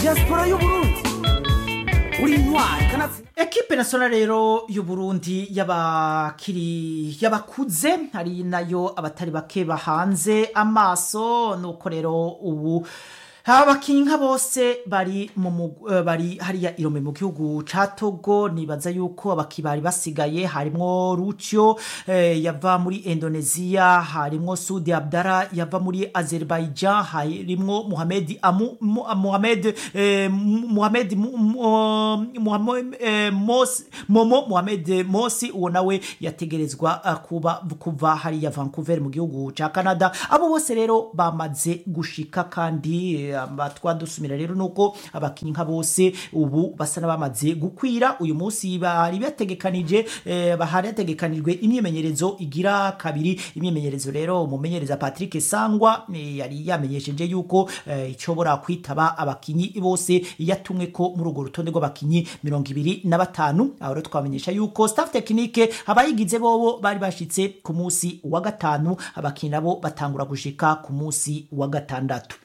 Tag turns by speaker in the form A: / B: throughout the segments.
A: diaspora y'uburundi uri intwari kanatsi
B: ekipe nationale rero y'uburundi y'abakiri y'abakuze hari nayo abatari bake bahanze amaso nuko rero ubu abakinyi nka bose bari mu mug- eh, bari hariya irome mu gihugu ca Togo nibaza yuko abaki bari basigaye harimwo Rucio eh, yava muri Indonesia harimwo Sudi Abdara yava muri Azerbaijan harimwo Mohamed Amu Mu- Mohamed eh, Mu- Mohamed Mu- Mu- Mohamed eh, Mos Momo Mohamed Mosi uwo nawe yategerezwa eh, kuba kuva hariya Vancouver mu gihugu ca Canada abo bose rero bamaze gushika kandi eh, amatwa dusumira rero nuko abakinyi nka bose ubu basa n'abamaze gukwira uyu munsi bari bategekanije eh, bahari hategekanijwe imyimenyerezo igira kabiri imyimenyerezo rero umumenyereza Patrick Sangwa eh, yari yamenyesheje yuko eh, icobora kwitaba abakinyi bose yatumwe ko muri urwo rutonde rw'abakinyi mirongo ibiri na batanu aho rero twamenyesha yuko staff technique abayigize bobo bari bashitse ku munsi wa gatanu abakinyi nabo batangura gushika ku munsi wa gatandatu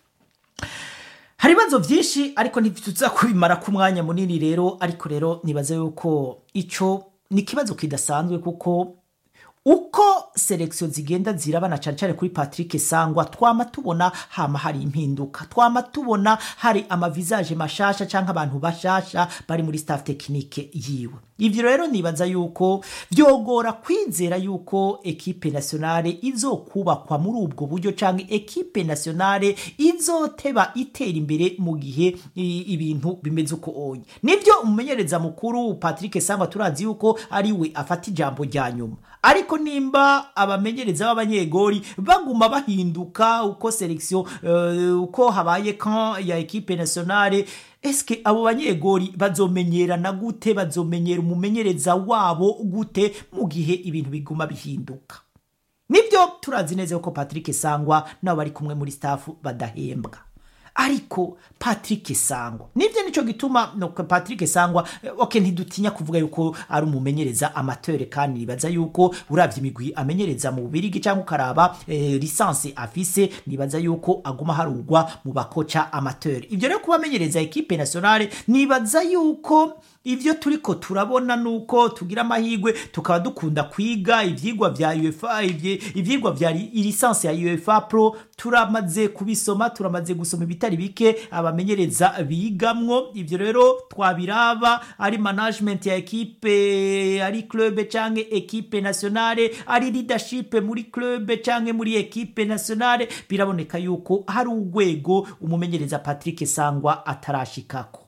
B: hari ibibazo byinshi ariko ntituza kubimara ku mwanya munini rero ariko rero nibaza yuko icyo ni ikibazo kidasanzwe kuko uko selekisiyo zigenda zirabana cyane cyane kuri patrick sangwa twama tubona hama hari impinduka twama tubona hari amavisaje mashasha cyangwa abantu bashasha bari muri staff tekinike yiwe ibyo rero nibaza yuko byogora kwizera yuko ekipe nationale izokubakwa muri ubwo buryo cyangwa ekipe nationale izoteba itera imbere mu gihe i- ibintu bimeze uko onye nibyo umumenyereza mukuru patrick sangwa turazi yuko ari we afata ijambo rya nyuma ariko nimba abamenyereza b'abanyegori baguma bahinduka uko selekisiyo uko habaye kan ya ekipe nationale eske abo banyegori bazomenyerana gute bazomenyera umumenyereza wabo gute mu gihe ibintu biguma bihinduka nibyo turazi neza yuko patrick sangwa nabo bari kumwe muri staff badahembwa ariko patrick sangwa nibyo nicyo gituma no patrick sangwa eh, ok ntidutinya kuvuga yuko ari umumenyereza amateur kandi nibaza yuko uravye imigwi amenyereza mu bubirigi cyangwa ukaraba eh, lisansi afise nibaza yuko aguma harugwa mu bakoca amateur ibyo rero kuba amenyereza ekipe nationale nibaza yuko ivyo turiko turabona nuko tugira amahigwe tukaba dukunda kwiga ivyigwa vya UEFA ivye- ivyigwa vya li- lisansi ya UEFA Pro turamaze kubisoma turamaze gusoma ibitari bike abamenyereza bigamwo ivyo rero twabiraba ari management ya ekipe ari club canke ekipe nationale ari leadership muri club canke muri ekipe nationale biraboneka yuko hari urwego umumenyereza Patrick Sangwa atarashikako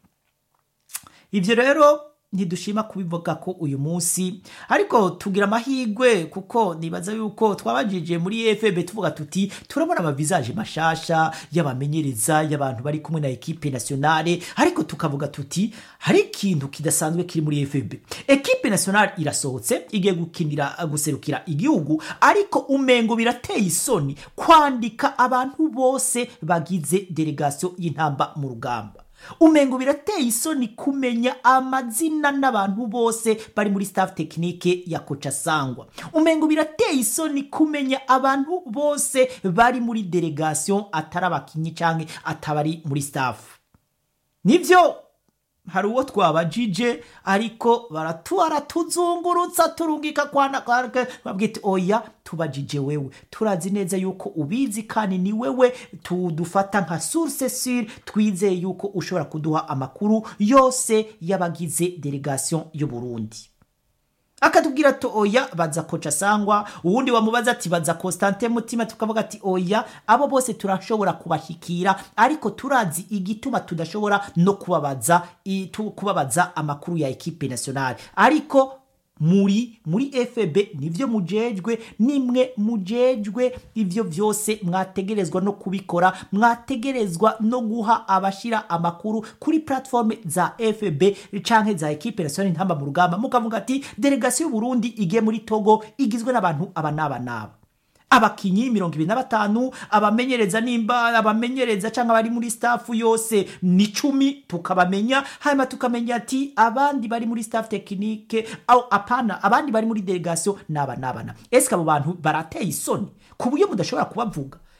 B: ibyo rero ntidushima kubivuga ko uyu munsi ariko tugira amahirwe kuko nibaza yuko twabajije muri efb tuvuga tuti turabona amavisaje mashasha y'abamenyereza y'abantu bari kumwe na ekipe nationale ariko tukavuga tuti hari ikintu kidasanzwe kiri muri efb ekipe nationale irasohotse igiye gukinira guserukira igihugu ariko umengo birateye isoni kwandika abantu bose bagize delegation y'intamba mu rugamba umengo birateye isoni kumenya amazina n'abantu bose bari muri staff tekinike ya koca sangwa umengo birateye isoni kumenya abantu bose bari muri delegation atari abakinyi canke atabari muri staff nivyo hari uwo twabajije ariko baratuara tuzungurutsa turungika kwana kwarke babwita oya tubajije wewe turazi neza yuko ubizi kandi ni wewe tudufata nka source sur twizeye yuko ushobora kuduha amakuru yose y'abagize delegation y'u Burundi akatubwira ati oya baza koca sangwa uwundi wamubaza ati baza Constantin Mutima tukavuga ati oya abo bose turashobora kubashikira ariko turazi igituma tudashobora no kubabaza i- tu- kubabaza amakuru ya ekipe nationale ariko muri muri FB nivyo mujejwe nimwe mujejwe ivyo vyose mwategerezwa no kubikora mwategerezwa no guha abashira amakuru kuri platform za FB canke za equipe nationale ntamba mu rugamba mukavuga ati delegation y'u Burundi igiye muri Togo igizwe n'abantu aba n'aba n'aba abakinyi mirongo ibiri na batanu abamenyereza nimba abamenyereza cyangwa abari muri staff yose ni cumi tukabamenya hanyuma tukamenya ati abandi bari muri staff tekinike au apana abandi bari muri delegation naba nabana ese abo bantu barateye isoni ku buryo mudashobora kubavuga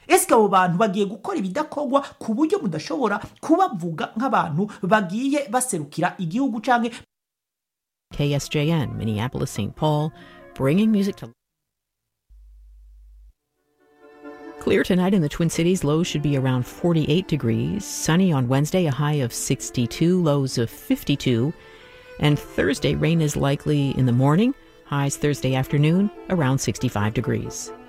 B: ese abo bantu bagiye gukora ibidakorwa ku buryo mudashobora kubavuga nk'abantu bagiye baserukira igihugu canke
C: KSJN, Minneapolis, St. Paul, bringing music to. Clear tonight in the Twin Cities. Lows should be around 48 degrees. Sunny on Wednesday, a high of 62, lows of 52. And Thursday, rain is likely in the morning. Highs Thursday afternoon, around 65 degrees.